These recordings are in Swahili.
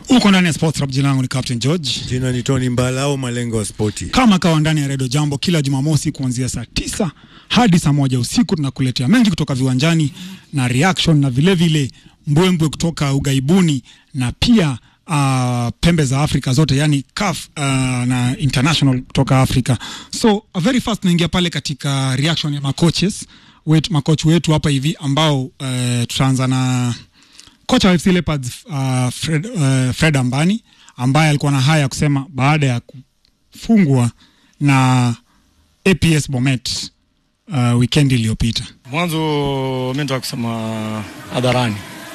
Uko ndani ya Sports Rap, jina langu ni Captain George. Jina ni Tony Mbala au malengo ya spoti. Kama kawa ndani ya Redio Jambo kila Jumamosi kuanzia saa tisa hadi saa moja usiku tunakuletea mengi kutoka viwanjani na reaction na vilevile vile mbwembwe kutoka ugaibuni na pia uh, pembe za Afrika zote yani CAF uh, na international kutoka Afrika. So uh, very fast naingia pale katika reaction ya macoaches wetu, makoch wetu hapa hivi ambao uh, tutaanza na kocha wa FC Leopards uh, Fred, uh, Fred Ambani ambaye alikuwa na haya ya kusema baada ya kufungwa na APS Bomet uh, weekend iliyopita. Mwanzo mimi nataka kusema hadharani,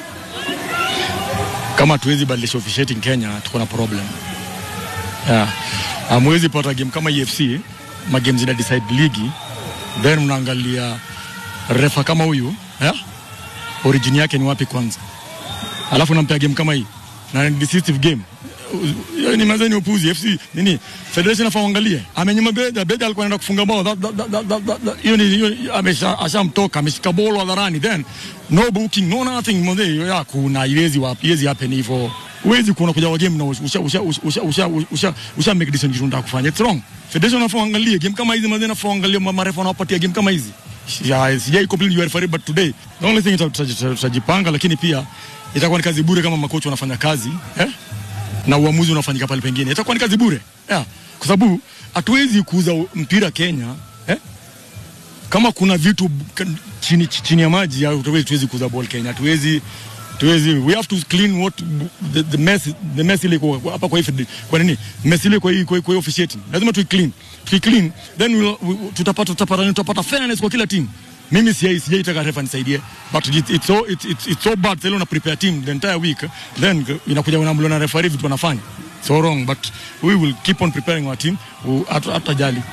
kama tuwezi badilisha officiating Kenya, tuko na problem yeah. Hamwezi pata game kama EFC, ma games zina decide ligi, then mnaangalia refa kama huyu yeah? origin yake ni wapi kwanza, alafu nampea game kama hii na ni decisive game Hiyo ni mazeni upuzi FC nini federation afaa angalie amenyima beda beda alikuwa anaenda kufunga bao That- that- that- that- that- that- hiyo ni hiyo amesha ashamtoka ameshika bolo hadharani then no booking no nothing mzee ya kuna haiwezi wapi haiwezi happen hivyo huwezi kuona kuja wa game na usha usha usha usha usha usha make decision kitu unataka kufanya it's wrong federation afaa angalie game kama hizi mazeni afaa angalie marefa wanapatia game kama hizi Ya, sijai complain you referee but today the only thing tuta- tuta- tutajipanga lakini pia itakuwa ni kazi bure kama makocha wanafanya kazi eh na uamuzi unafanyika pale pengine, itakuwa ni kazi bure yeah. Kwa sababu hatuwezi kuuza mpira Kenya eh? Kama kuna vitu k- chini, chini ya maji hatuwezi tuwezi kuuza ball Kenya, hatuwezi tuwezi, we have to clean what the, the mess the mess ile iko hapa kwa hivi kwa nini mess ile kwa hii kwa kwa hii officiating, lazima tu clean tu clean, then we'll, we, tutapata tutapata tutapata fairness kwa kila team. Mimi sijai sijaitaka refa nisaidie, but it, it's so it's, it's, it's so bad. Sasa una prepare team the entire week, then inakuja unamlo na referee vitu wanafanya so wrong, but we will keep on preparing our team, hatu- hatutajali.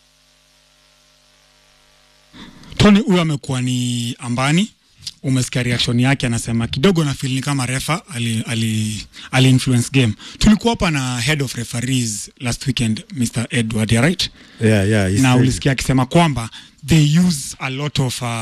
Tony huyu amekuwa ni Ambani, umesikia reaction yake, anasema kidogo na feel ni kama refa ali, ali, ali influence game. Tulikuwa hapa na head of referees last weekend Mr. Edward, yeah, right? Yeah, yeah, he na said- ulisikia akisema kwamba they use a lot of uh,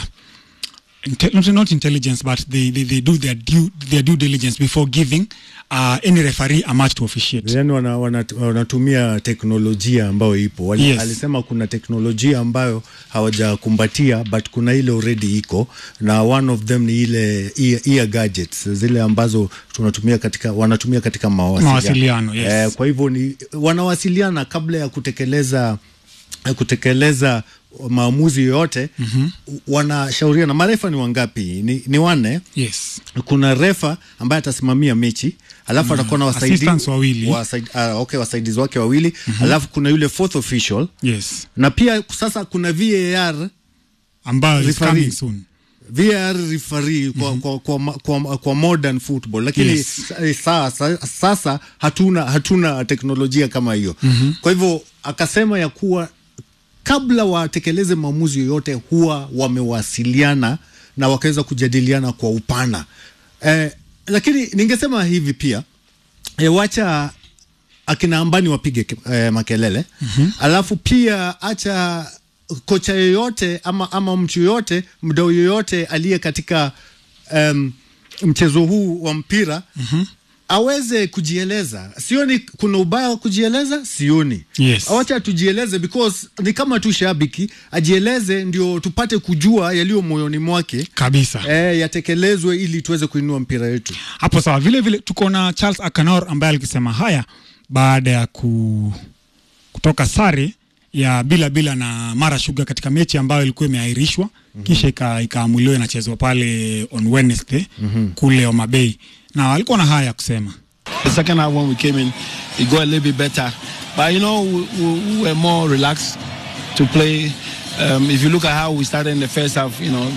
inte- not, not intelligence but they, they, they do their due, their due diligence before giving uh, any referee a match to officiate. yani wana, wana, wanatumia teknolojia ambayo ipo Wali, Yes. alisema kuna teknolojia ambayo hawajakumbatia but kuna ile already iko na one of them ni ile ear, ear gadgets zile ambazo tunatumia katika wanatumia katika mawasiliano, Mawasiliano, yes. eh, kwa hivyo ni wanawasiliana kabla ya kutekeleza ya kutekeleza maamuzi yoyote mm-hmm. wanashauriana marefa ni wangapi ni, ni wanne Yes. kuna refa ambaye atasimamia mechi alafu atakuwa na wasaidi, assistants wawili. wasaid, uh, okay, wasaidizi wake wawili mm-hmm. alafu kuna yule fourth official Yes. na pia sasa kuna VAR Ambayo is Referee. coming soon. VAR referee kwa, kwa, kwa, kwa, kwa, kwa modern football lakini Yes. yes. sasa, sasa hatuna hatuna teknolojia kama hiyo mm-hmm. kwa hivyo akasema ya kuwa kabla watekeleze maamuzi yoyote huwa wamewasiliana na wakaweza kujadiliana kwa upana eh, lakini ningesema hivi pia eh, wacha akina ambani wapige ke- eh, makelele mm-hmm. alafu pia acha kocha yoyote ama, ama mtu yoyote mdau yoyote aliye katika um, mchezo huu wa mpira mm-hmm aweze kujieleza sioni kuna ubaya wa kujieleza sioni Yes. wacha tujieleze because ni kama tu shabiki ajieleze ndio tupate kujua yaliyo moyoni mwake Kabisa. e, yatekelezwe ili tuweze kuinua mpira yetu hapo sawa. Vile vile tuko na Charles Akanor ambaye alikisema haya baada ya ku, kutoka sare ya bila bila na Mara Sugar katika mechi ambayo ilikuwa imeahirishwa mm-hmm. kisha ika- ikaamuliwa inachezwa pale on Wednesday mm-hmm. kule Homa Bay, na alikuwa na haya ya kusema. The second half when we came in, it got a little bit better. But you know, we, we, we were more relaxed to play. Um, if you look at how we started in the first half, you know,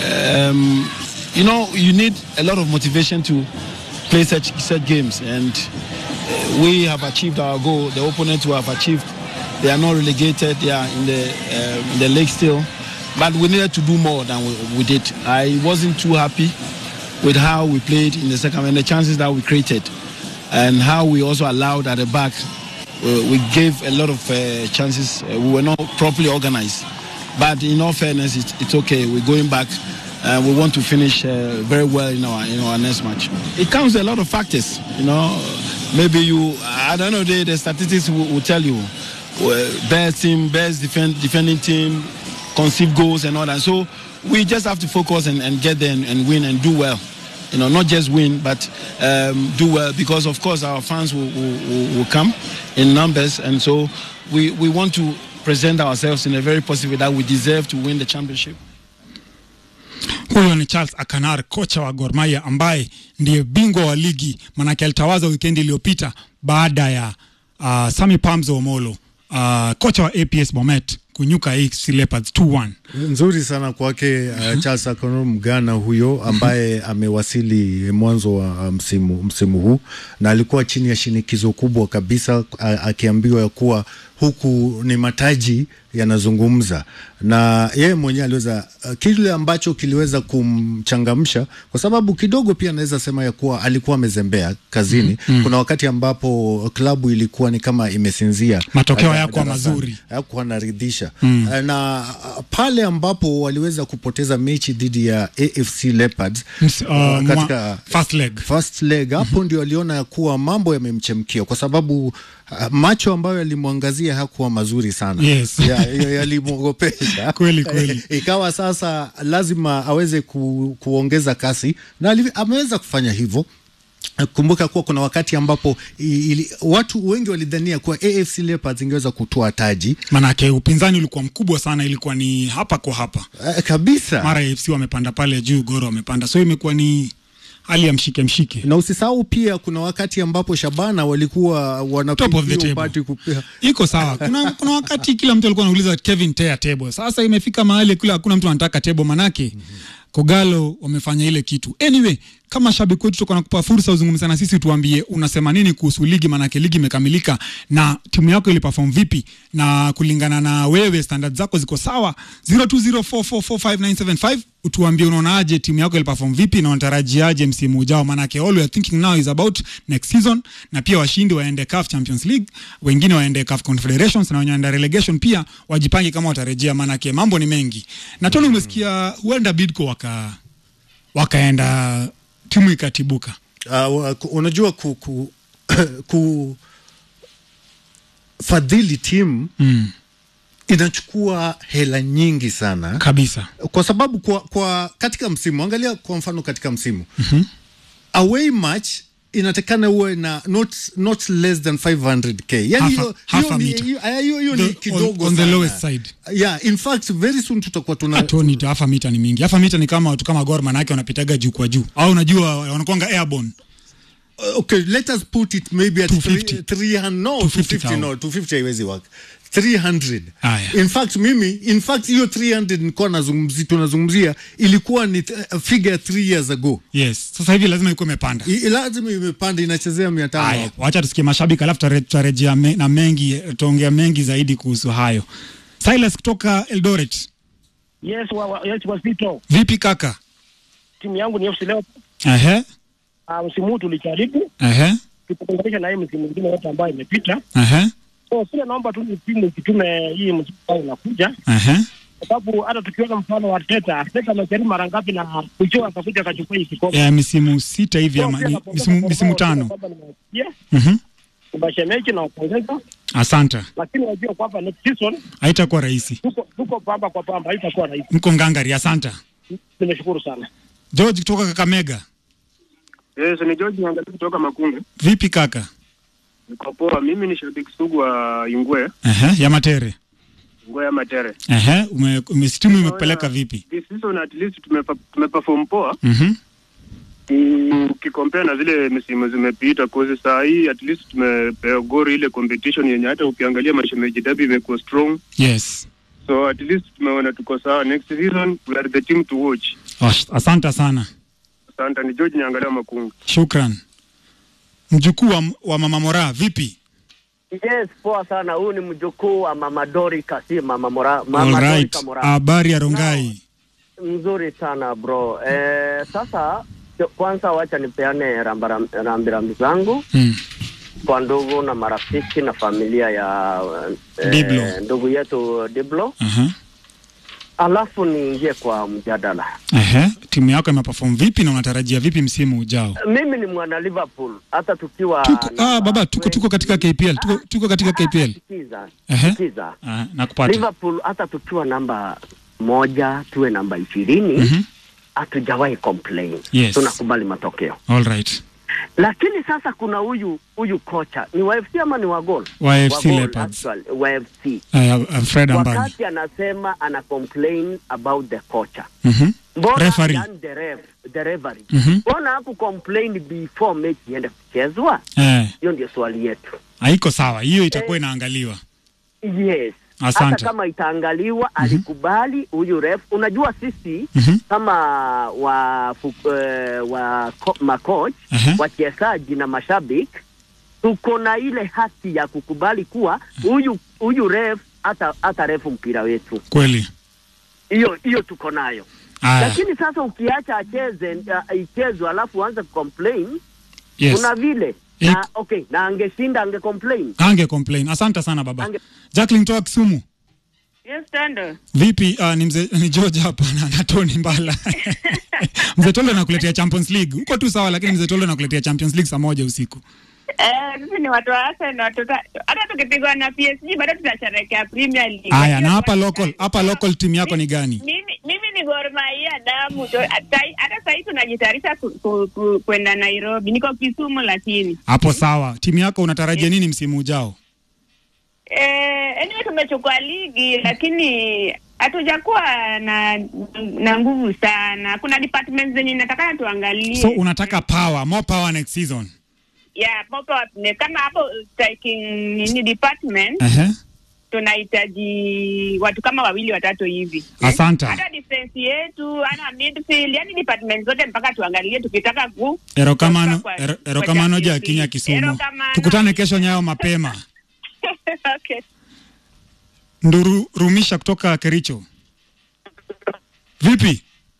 um, you know, you need a lot of motivation to play such such games, and uh, we have achieved our goal. The opponents who have achieved, they are not relegated. They are in the uh, in the league still, but we needed to do more than we, we did. I wasn't too happy with how we played in the second and the chances that we created and how we also allowed at the back. Uh, we gave a lot of uh, chances. Uh, we were not properly organized. But in all fairness, it's, it's okay. We're going back uh, we want to finish uh, very well in our in our next match. It comes with a lot of factors, you know. Maybe you, at the end of the day, the statistics will, will tell you uh, best team, best defend, defending team, conceive goals and all that. So we just have to focus and, and get there and, and win and do well. You know, not just win, but um, do well because, of course, our fans will, will, will- will come in numbers, and so we, we want to present ourselves in a very positive way that we deserve to win the championship. Huyo ni Charles Akanar, kocha wa Gor Mahia ambaye ndiye bingwa wa ligi, manake alitawaza wikendi iliyopita baada ya uh, Sami Pamzo Omolo uh, kocha wa APS Bomet kunyuka AFC Leopards 2-1. nzuri sana kwake uh, Charles Akono Mgana huyo ambaye amewasili mwanzo wa msimu, msimu huu na alikuwa chini ya shinikizo kubwa kabisa a- akiambiwa ya kuwa huku ni mataji yanazungumza na yeye mwenyewe aliweza uh, kile ambacho kiliweza kumchangamsha kwa sababu kidogo pia anaweza sema ya kuwa alikuwa amezembea kazini mm, mm. kuna wakati ambapo klabu ilikuwa ni kama imesinzia Matokeo uh, hayakuwa darasani. mazuri. hayakuwa naridhisha mm. na uh, pale ambapo waliweza kupoteza mechi dhidi ya AFC Leopards Ms- uh, mwa- katika first leg. first leg hapo ndio aliona ya kuwa mambo yamemchemkia kwa sababu uh, macho ambayo yalimwangazia hakuwa mazuri sana Yes. Ya- ya- yalimwogopesha Kweli, kweli. ikawa sasa lazima aweze ku, kuongeza kasi na aliv- ameweza kufanya hivyo kumbuka kuwa kuna wakati ambapo i- ili, watu wengi walidhania kuwa AFC Leopards ingeweza kutoa taji Manake upinzani ulikuwa mkubwa sana, ilikuwa ni hapa kwa hapa. uh, kabisa Mara AFC wamepanda pale juu, Goro wamepanda, so imekuwa ni hali ya mshike mshike. na usisahau pia kuna wakati ambapo Shabana walikuwa Top of the wanapigia table. upati kupia iko sawa. Kuna, kuna wakati kila mtu alikuwa anauliza Kevin Tea table. Sasa imefika mahali kula hakuna mtu anataka table, manake Kogalo wamefanya ile kitu. Anyway, kama shabiki wetu tutakuwa nakupa fursa uzungumza na sisi, tuambie unasema nini kuhusu ligi, manake ligi imekamilika na timu yako iliperform vipi, na kulingana na wewe standard zako ziko sawa. 0204445975 utuambie unaonaje timu yako iliperform vipi na unatarajiaje msimu ujao, manake all we are thinking now is about next season, na pia washindi waende CAF Champions League, wengine waende CAF Confederations na wenye waende relegation pia wajipange kama watarejea, manake mambo ni mengi. Na Tony, umesikia huenda Bidco waka wakaenda timu ikatibuka. uh, ku- unajua ku, ku, ku fadhili timu Mm, inachukua hela nyingi sana kabisa. kwa sababu kwa, kwa katika msimu angalia kwa mfano katika msimu mm-hmm. away match inatakana uwe na not, not less than 500k yani Half a- hiyo half hiyo a ni- meter. hiyo- aya, hiyo- hiyo The- ni on- kidogo on the sana. lowest side. yeah in fact very soon tutakuwa tuna Tony, hafa mita ni mingi. Hafa mita ni kama watu kama Gor, manake wanapitaga juu kwa juu, au unajua wanakuanga airborne Uh, okay let us put it maybe at 250. 300 no 250 250 no 250 haiwezi work 300 Aya. in fact mimi in fact hiyo 300 nilikuwa nazungumzia tunazungumzia ilikuwa ni uh, figure 3 years ago yes. Sasa hivi lazima ikuwa imepanda. I, lazima imepanda inachezea 500 Haya, hapo. wacha tusikie mashabiki, alafu tutare- tutarejea me, na mengi, tutaongea mengi zaidi kuhusu hayo. Silas kutoka Eldoret, Yes, wa, wa, yes Wasito. vipi kaka? Timu yangu ni FC leo. Ehe, Uh, msimu huu tulijaribu ehe, tukilinganisha na hii msimu mwingine yote ambayo imepita. ehe, So sile naomba tu ni timu ikitume hii msimu ambao unakuja, ehe. kwa sababu hata tukiona mfano wa Arteta, Arteta amejaribu mara ngapi na mwisho akakuja akachukua hii kikombe. Ya misimu sita hivi So, ama pia ni, napongeza misimu, kwa misimu wao, tano. kwamba nimewasikia, Mhm. Mbashemeji na wapongeza, Asante, lakini wajua kwamba next season haitakuwa rahisi. tuko tuko pamba kwa pamba, haitakuwa rahisi. Mko ngangari, asante. Nimeshukuru sana. George kutoka Kakamega, Yes, ni George Nyangali kutoka Makunge. vipi kaka? Niko poa. Mimi ni shabiki sugu wa Ingwe, Ehe, ya Matere. Ingwe ya Matere. Ehe, ume, ume, timu imekupeleka vipi? This season at least tumepa- tumeperform poa Mhm. ukikompea na zile misimu zimepita, kozi saa hii at least tumepewa gori ile competition yenye hata ukiangalia mashemeji dabi imekuwa strong, Yes. so at least tumeona tuko sawa. Next season we are the team to watch. Ash- Asante sana. Asante. Ni George Nyangali wa Makunge. Shukran. Mjukuu wa, wa Mama Mora, vipi? Yes, poa sana. Huyu ni mjukuu wa Mama Dorika, si Mama Mora, Mama All right. Dorika Mora. Habari ya Rongai. Mzuri sana bro. Eh, sasa kwanza wacha nipeane rambaram- rambirambi zangu Mm. kwa ndugu na marafiki na familia ya eh, Diblo. ndugu yetu Diblo, Aha. alafu niingie kwa mjadala. Ehe. timu yako imeperform vipi na unatarajia vipi msimu ujao? Mimi ni mwana Liverpool hata tukiwa Tuko, namba ah, baba tuko, tuko katika KPL tuko, tuko katika KPL. Sikiza, Ehe. sikiza. Ah, nakupata. Liverpool hata tukiwa namba moja tuwe namba ishirini Mhm. hatujawahi complain. Yes. Tunakubali matokeo, All right. lakini sasa kuna huyu huyu kocha ni wa FC ama ni wa gol Wa FC Gol, Leopards. actually, wa FC Uh, Fred Ambani. wakati anasema ana complain about the kocha Mhm. mbona Referee. yani the ref, the referee Mhm. mbona haku complain before mechi iende kuchezwa Eh, hiyo ndio swali yetu haiko sawa. Hiyo itakuwa inaangaliwa. yes Asante. hata kama itaangaliwa alikubali huyu ref unajua sisi Mhm. kama wa fu- eh, wa ko- macoach Aha. wachezaji na mashabiki tuko na ile haki ya kukubali kuwa huyu huyu ref hata hata refu mpira wetu Kweli. hiyo hiyo tuko nayo Aya. lakini sasa ukiacha acheze uh, ichezwe alafu uanze complain Yes. kuna vile Ik- na okay na angeshinda ange complain Ange complain. Asante sana baba. Ange- Jacqueline toa Kisumu. Yes, Tando. Vipi? Uh, ni mzee ni George hapa na, na Tony Mbala. mzee Tolo nakuletea Champions League. Uko tu sawa lakini mzee Tolo nakuletea Champions League saa moja usiku. Eh, sisi ni watu wa Arsenal tuta hata tukipigwa na PSG bado tutasherehekea Premier League. Aya, na Hiyo hapa kwa- local, hapa local timu yako ni gani? Mimi mimi ni Gor Mahia damu. to- hata- Hata sasa hivi tunajitayarisha ku- ku- ku- kwenda Nairobi. Niko Kisumu lakini. Hapo sawa. Timu yako unatarajia nini msimu ujao? Eh, anyway tumechukua ligi lakini hatujakuwa na na nguvu sana. Kuna departments zenye natakana tuangalie. So unataka power, more power next season. yeah, popo kama hapo striking nini department Ehe. tunahitaji watu kama wawili watatu hivi Asante. hata defense yetu ana midfield yani department zote mpaka tuangalie tukitaka ku Erokamano, kwa- ero- kwa erokamano ja Champions Kinya League. Kisumu. Erokamano. Tukutane kesho nyayo mapema. okay. Nduru Rumisha kutoka Kericho. Vipi?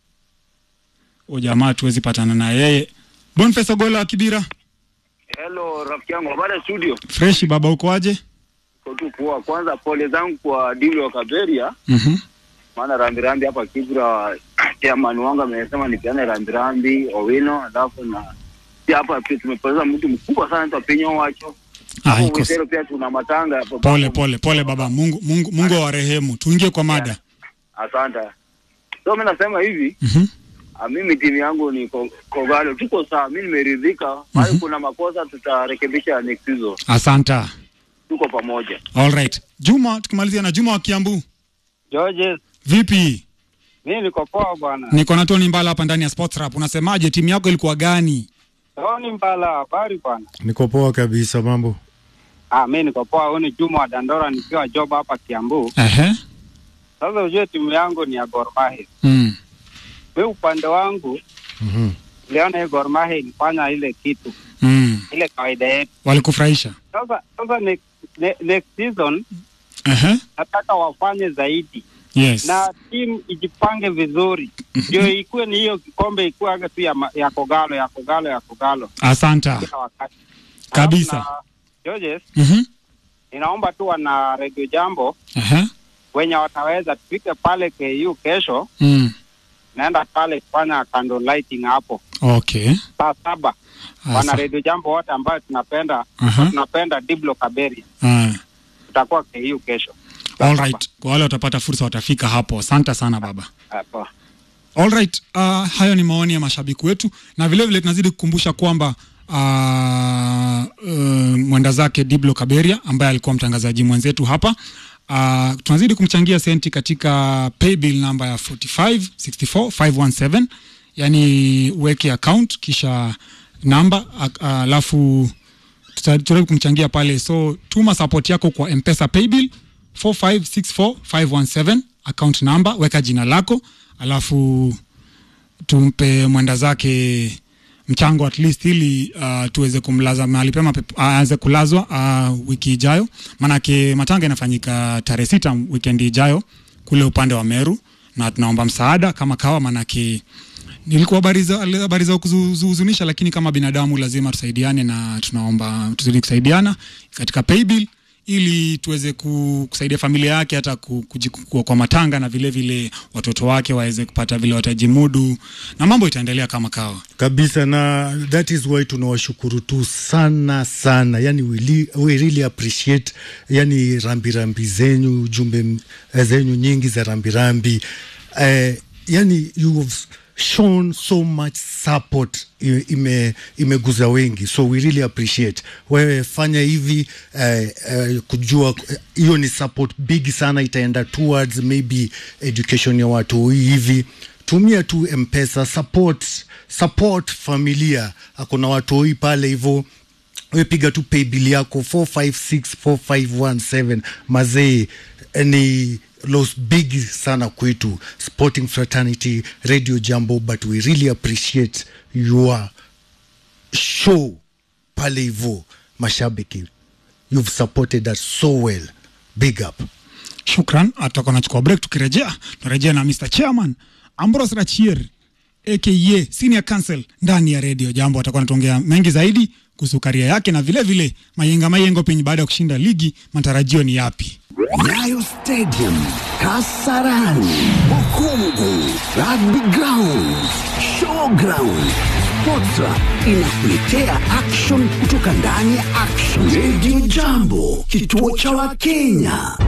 O jamaa tuwezi patana na yeye. Boniface Ogola wa Kibira. Hello rafiki yangu, habari ya studio? Fresh baba uko aje? Uko tu poa. Kwanza pole zangu kwa dili wa Kaberia, Mhm. maana rambirambi hapa Kibra, chairman wangu amesema nipeane rambirambi Owino, alafu na pia hapa pia tumepoteza mtu mkubwa sana anaitwa Penyo Wacho. Ah, Hapo iko Witero pia tuna matanga hapo. pole pole pole baba. Mungu Mungu Mungu awarehemu. Tuingie kwa mada. Asante. So mimi nasema hivi, Mhm. ah, mimi timu yangu ni Ko- Kogalo, tuko sawa, mimi nimeridhika. Bali kuna makosa tutarekebisha next season. Asanta. Tuko pamoja. All right. Juma tukimalizia na Juma wa Kiambu. Georges, Vipi? mimi niko poa bwana. Niko na Tony Mbala hapa ndani ya Sports Rap. Unasemaje timu yako ilikuwa gani? Tony Mbala, habari bwana. Niko poa kabisa, mambo Ah, mimi niko poa. Huyu ni Juma wa Dandora nikiwa job hapa Kiambu. Ehe. Sasa ujue timu yangu ni ya Gor Mahia. Mm. Mimi upande wangu Mhm. niliona hii Gor Mahia ilifanya ile kitu Mm. ile kawaida yetu. Walikufurahisha? Sasa sasa next, ne, next season Ehe. nataka wafanye zaidi Yes. na timu ijipange vizuri ndio ikuwe ni hiyo kikombe ikuwe aga tu ya, ma- ya Kogalo ya Kogalo ya Kogalo Asanta. kila wakati Kabisa. Alafu na- Georges, Mhm. ninaomba tu wana Radio Jambo Ehe. wenye wataweza tufike pale KU kesho, Mm. naenda pale kufanya candle lighting hapo Okay. saa saba. Wana Asa. Radio Jambo wote ambayo tunapenda Aha. tunapenda Diblo Kaberi, Ah. tutakuwa KU kesho. All right. Kwa wale watapata fursa watafika hapo. Asante sana baba. Hapo. All right. Uh, hayo ni maoni ya mashabiki wetu na vile vile tunazidi kukumbusha kwamba uh, uh, mwenda zake Diblo Kaberia ambaye alikuwa mtangazaji mwenzetu hapa uh, tunazidi kumchangia senti katika paybill namba ya 4564517 yani uweke account kisha namba a- alafu tutajaribu kumchangia pale so tuma support yako kwa mpesa paybill 4564517 account number weka jina lako alafu tumpe mwenda zake mchango at least ili uh, tuweze kumlaza mahali pema pep- aanze kulazwa uh, wiki ijayo maanake matanga inafanyika tarehe sita wikendi ijayo kule upande wa meru na tunaomba msaada kama kawa maanake nilikuwa habari za habari za kuhuzunisha lakini kama binadamu lazima tusaidiane na tunaomba tuzidi kusaidiana katika paybill ili tuweze ku- kusaidia familia yake hata ku- kujikua kwa matanga na vile vile watoto wake waweze kupata vile watajimudu na mambo itaendelea kama kawa. kabisa na that is why tunawashukuru tu sana sana yani we, li, we really appreciate yani rambirambi zenyu jumbe m- zenyu nyingi za rambirambi eh, yani you have shown so much support i- ime imeguza wengi so we really appreciate wewe fanya hivi eh, eh, kujua eh, hiyo ni support big sana itaenda towards maybe education ya watu hivi tumia tu mpesa support support familia akuna watoi pale hivyo wepiga tu paybill yako 45645117 mazee eh, ni los big sana kwetu sporting fraternity radio jambo but we really appreciate your show pale hivyo mashabiki you've supported us so well big up Shukran, atakuwa nachukua break. Tukirejea tunarejea na Mr Chairman Ambrose Rachier aka Senior Counsel ndani ya redio Jambo. Atakuwa anatuongea mengi zaidi kuhusu karia yake na vile vile mayenga mayengo penye baada ya kushinda ligi, matarajio ni yapi? Nyayo Stadium, Kasarani, Bukungu, Rugby Ground, Showground. Sportra inakuletea action kutoka ndani ya Action Radio Jambo, kituo cha Wakenya.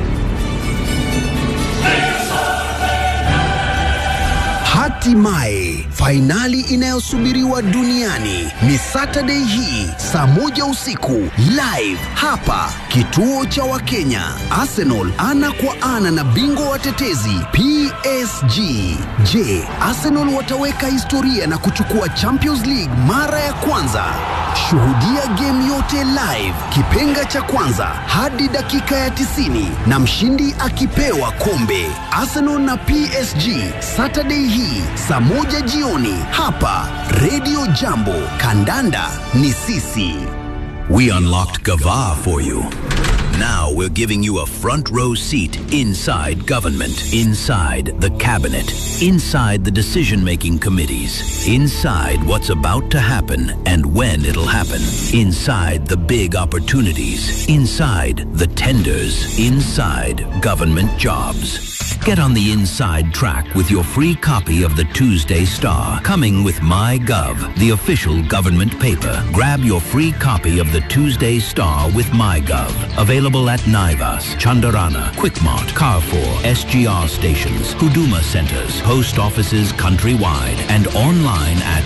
Hatimaye fainali inayosubiriwa duniani ni Saturday hii saa moja usiku live hapa kituo cha Wakenya. Arsenal ana kwa ana na bingwa watetezi PSG. Je, Arsenal wataweka historia na kuchukua Champions League mara ya kwanza? Shuhudia game yote live, kipenga cha kwanza hadi dakika ya 90 na mshindi akipewa kombe. Arsenal na PSG Saturday hii saa moja jioni hapa Radio Jambo. Kandanda ni sisi. We unlocked Gava for you. Now we're giving you a front row seat inside government, inside the cabinet, inside the decision making committees, inside what's about to happen and when it'll happen, inside the big opportunities, inside the tenders, inside government jobs. Get on the inside track with your free copy of the Tuesday Star, coming with MyGov, the official government paper. Grab your free copy of the Tuesday Star with MyGov. Available at Naivas, Chandarana, Quickmart, Carrefour, SGR stations, Huduma centers, post offices countrywide, and online at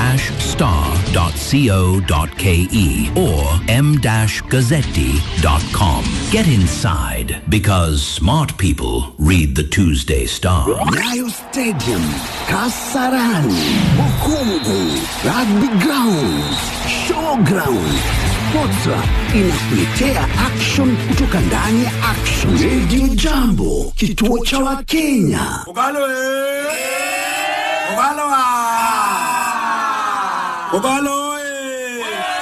the-star.co.ke or m-gazzetti.com. Get inside because smart people read the Tuesday Star. Nyayo Stadium, Kasarani, Bukungu, Rugby Ground, Showground. Sportra inakuletea action kutoka ndani ya Action Radio Jambo, kituo cha Wakenya. Ogalo eh! Ogalo ah! Ogalo